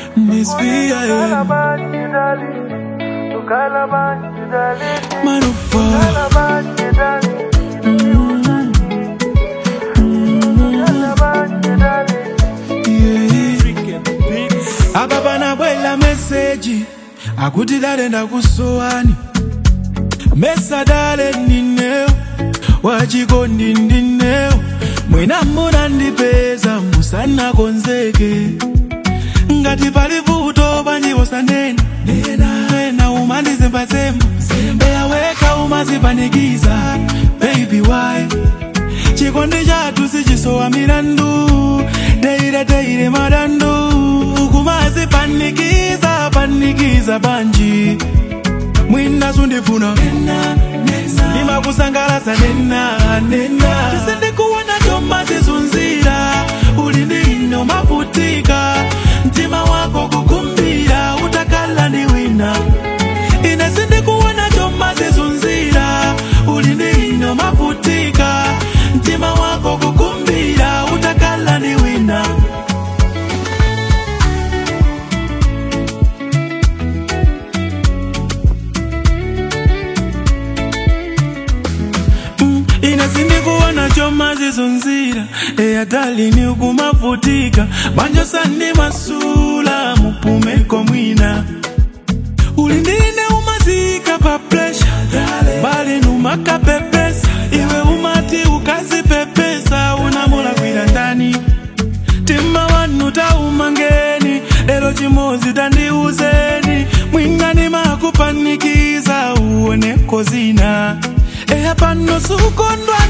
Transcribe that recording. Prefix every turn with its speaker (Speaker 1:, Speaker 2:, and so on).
Speaker 1: Miss V.I.M. Manufa. apa panabwela meseji akuti dale ndakusowani mesa dale ndineo wachikondi ndineo mwina munandipeza musanakonzeke ngati pali vuto panjiwo sanena nena umandizembazemba eyaweka umazipanikiza baby why chikondi chathu sichisowa milandu teire teire madandu kumazipanikiza panikiza banji mwina sundifuna ndimakusangalasa nena nena tisindikuona choma zizunzira uli ndino mavutika mtima wako kukumbira utakala ndi wina ine sindikuona choma zizunzira uli ndino mavutika mtima wako kukumbira utakala ndi wina Mm, ine sindikuona choma zizunzira eyadalini ukumavutika banjo sandi masula mupumeko mwina ulindine umazika pa presha bali numakapepesa iwe umati ukazipepesa unamulakwira ndani tima wanu taumangeni lero chimozi tandiuzeni mwingani makupanikiza uoneko zina eya pano sukondwa